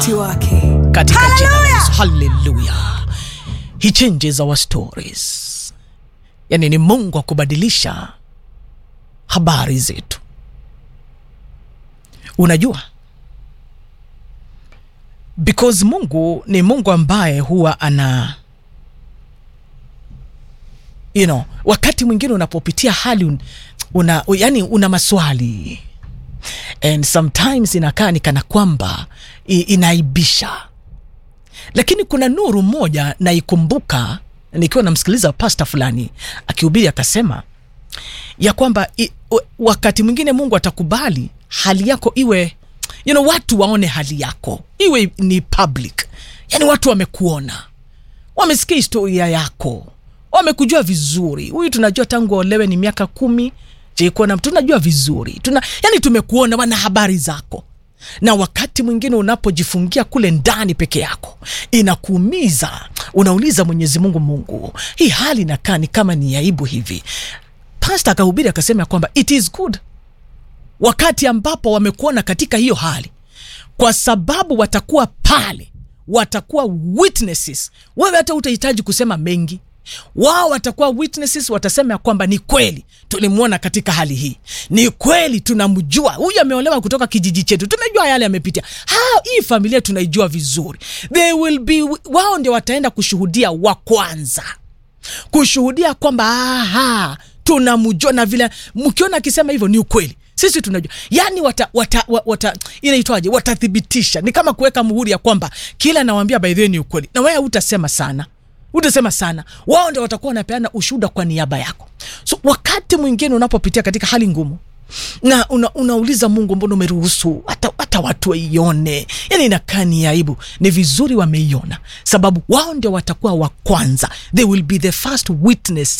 wakati wake katika jina la Yesu. Haleluya. He changes our stories. Yani ni Mungu wa kubadilisha habari zetu. Unajua, because Mungu ni Mungu ambaye huwa ana you know, wakati mwingine unapopitia hali un, una, yani una maswali and sometimes inakaa ni kana kwamba i- inaibisha, lakini kuna nuru moja naikumbuka nikiwa namsikiliza pasta fulani akihubiri akasema ya kwamba i, w- wakati mwingine Mungu atakubali hali yako iwe you know, watu waone hali yako iwe ni public, yani watu wamekuona, wamesikia historia yako, wamekujua vizuri. Huyu tunajua tangu olewe ni miaka kumi jekuona, tunajua vizuri tuna, yani tumekuona, wana habari zako na wakati mwingine unapojifungia kule ndani peke yako inakuumiza, unauliza Mwenyezi Mungu, Mungu, hii hali inakaa ni kama ni aibu hivi. Pasta akahubiri akasema ya kwamba it is good wakati ambapo wamekuona katika hiyo hali, kwa sababu watakuwa pale, watakuwa witnesses. Wewe hata utahitaji kusema mengi, wao watakuwa witnesses, watasema ya kwamba ni kweli tulimwona katika hali hii, ni kweli tunamjua huyu, ameolewa kutoka kijiji chetu, tumejua yale amepitia. Ha, hii familia tunaijua vizuri. They will be, wao ndio wataenda kushuhudia wa kwanza kushuhudia kwamba aha, tunamjua na vile mkiona akisema hivyo ni ukweli sisi tunajua yani wata, wata, wata, wata inaitwaje watathibitisha ni kama kuweka muhuri ya kwamba kila nawambia by the way ni ukweli na wewe utasema sana utasema sana wao ndio watakuwa wanapeana ushuhuda kwa niaba yako so wakati mwingine unapopitia katika hali ngumu na una, unauliza mungu mbona umeruhusu hata, hata watu waione yani inakaa ni aibu ni vizuri wameiona sababu wao ndio watakuwa wa kwanza they will be the first witness